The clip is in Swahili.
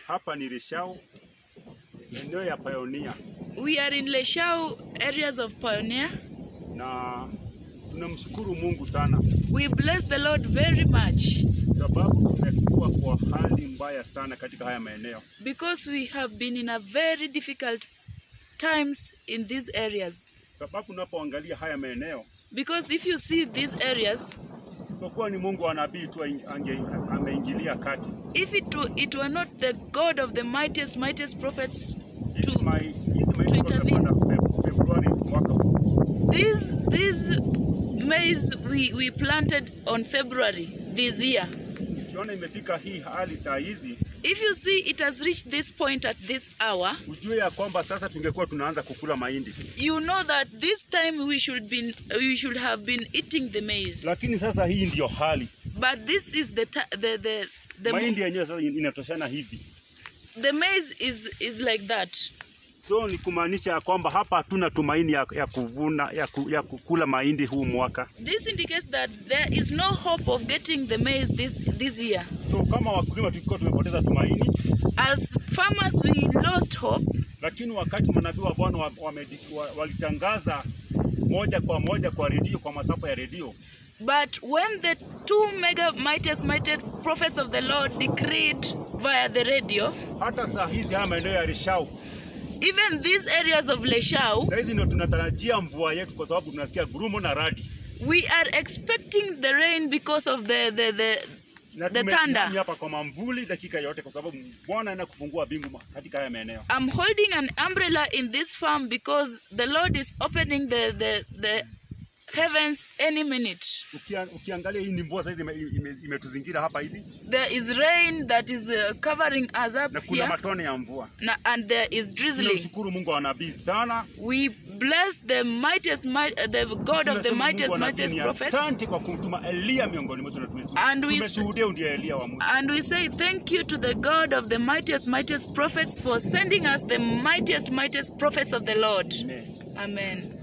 Hapa ni Rishau, eneo ya Pioneer, We are in Leshau areas of Pioneer. na tunamshukuru Mungu sana We bless the Lord very much sababu tumekuwa kwa hali mbaya sana katika haya maeneo. because we have been in a very difficult times in these areas. Sababu unapoangalia haya maeneo, Because if you see these areas, isipokuwa ni Mungu wa nabii tu ange, ameingilia kati. if it, wa- it were not the God of the mightiest, mightiest prophets Hizi to mai- hizi mahindi intervene. tumepanda Fe- Februari mwaka huu. This this maize we, we planted on February this year. Ukiona imefika hii hali saa hizi, If you see it has reached this point at this hour, ujue ya kwamba sasa tungekuwa tunaanza kukula mahindi, you know that this time we should been we should have been eating the maize. lakini sasa hii ndiyo hali. But this is the ti- the the the, Mahindi yenyewe sasa inatoshana hivi, the maize is is like that. so ni kumaanisha ya kwamba hapa hatuna tumaini ya, ya kuvuna ya, ku, ya kukula mahindi huu mwaka. This indicates that there is no hope of getting the maize this this year. So kama wakulima tulikuwa tumepoteza tumaini, As farmers, we lost hope. lakini wakati manabii wa Bwana wa, wa, wa, walitangaza moja kwa moja kwa redio, kwa masafa ya redio, But when the two mega mightiest, mightiest prophets of the Lord decreed via the radio, hata saa hizi haya maeneo ya Rishau even these areas of Leshau, saa hizi ndio tunatarajia mvua yetu, kwa sababu tunasikia gurumo na radi we are expecting the rain because of the the the, na the tumejihami thunder. hapa kwa mamvuli dakika yote, kwa sababu Bwana anaenda kufungua bingu ma- katika haya maeneo. I'm holding an umbrella in this farm because the Lord is opening the the the heavens any minute. Ukia, ukiangalia hii ni mvua saizi imetuzingira ime, ime imetuzingira hapa hivi There is rain that is uh, covering us na up kuna here, matone ya mvua. na- and there is drizzling. Tunamshukuru Mungu wa nabii sana. We bless the mightiest, might, uh, the God of the Tunasema mightiest, Mungu wa mightiest nabii, prophets. asante kwa kumtuma Elia miongoni mwetu na tume- And we- tumeshuhudia ndiye Elia wa mwisho. And we say thank you to the God of the mightiest, mightiest prophets for sending us the mightiest, mightiest prophets of the Lord. Amen. Amen.